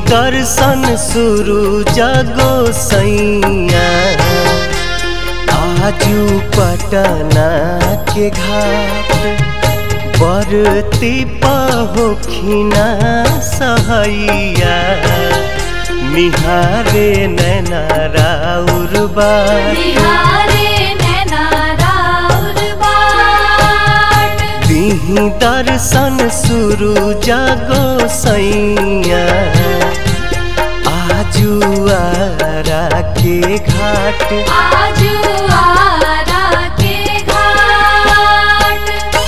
दर्शन शुरू जगो सैया आजू पटना के घाट बरती पहोखिना सहैया निहारे नैना राउर बाट निहारे नैना राउर बाट दिही दर्शन शुरू जागो सैया आजू आरा के घाट आजू आरा के घाट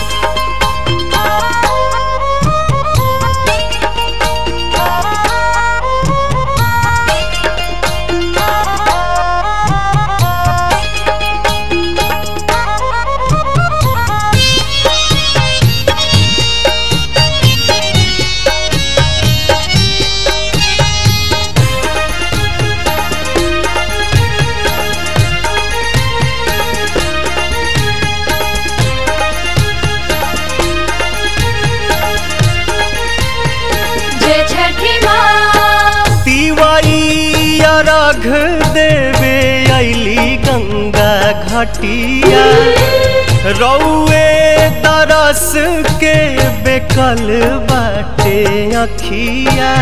जय छठी माँ तिवाई अर्घ देवे अली गंगा घटिया रौए तरस के बेकल बाटे अखिया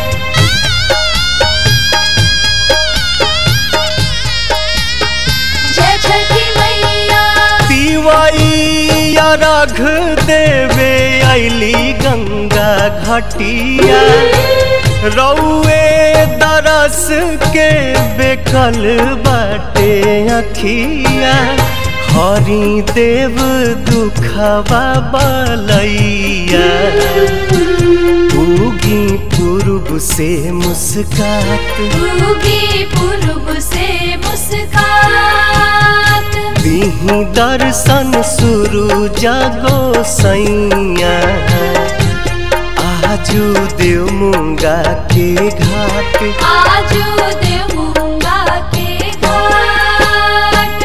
जय छठी मैया तिवाई अर्घ देवे अली गंगा घटिया रौए दरस के बेकल बाटे अखिया हरि देव दुखवा बलैया उगी पूर्व से मुस्कात उगी पूर्व से मुस्कात दिही दर्शन शुरू जागो सैया आजू देव मुंगा के घाट आजू देवूंगा के घाट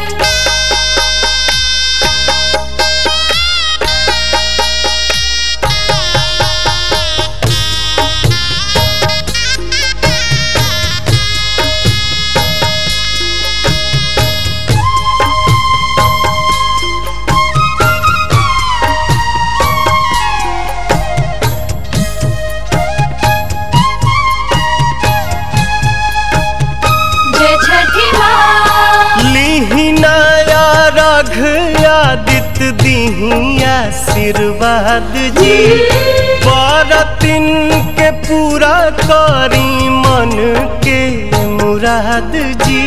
जय छठी माँ लिहिनाया रघ आदित्य दिही आशीर्वाद जी बरतिन के पूरा करी मन के मुराद जी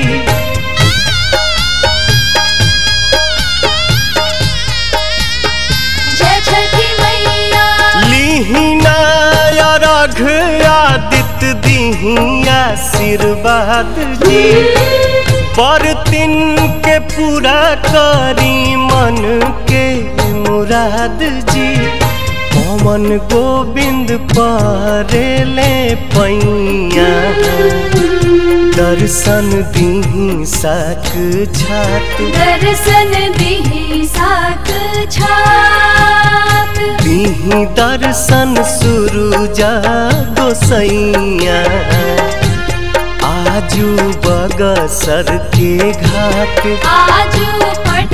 जय छठी मैया लिहिनाया रघ आदित्य दिही आशीर्वाद जी बरतिन के पूरा करी मन के मुराद जी पवन गोविंद परेले पैया दर्शन दिही साक छात दर्शन दिही साक छात दिही दर्शन शुरू जागो सैया आजू बगसर के घाट आजू पट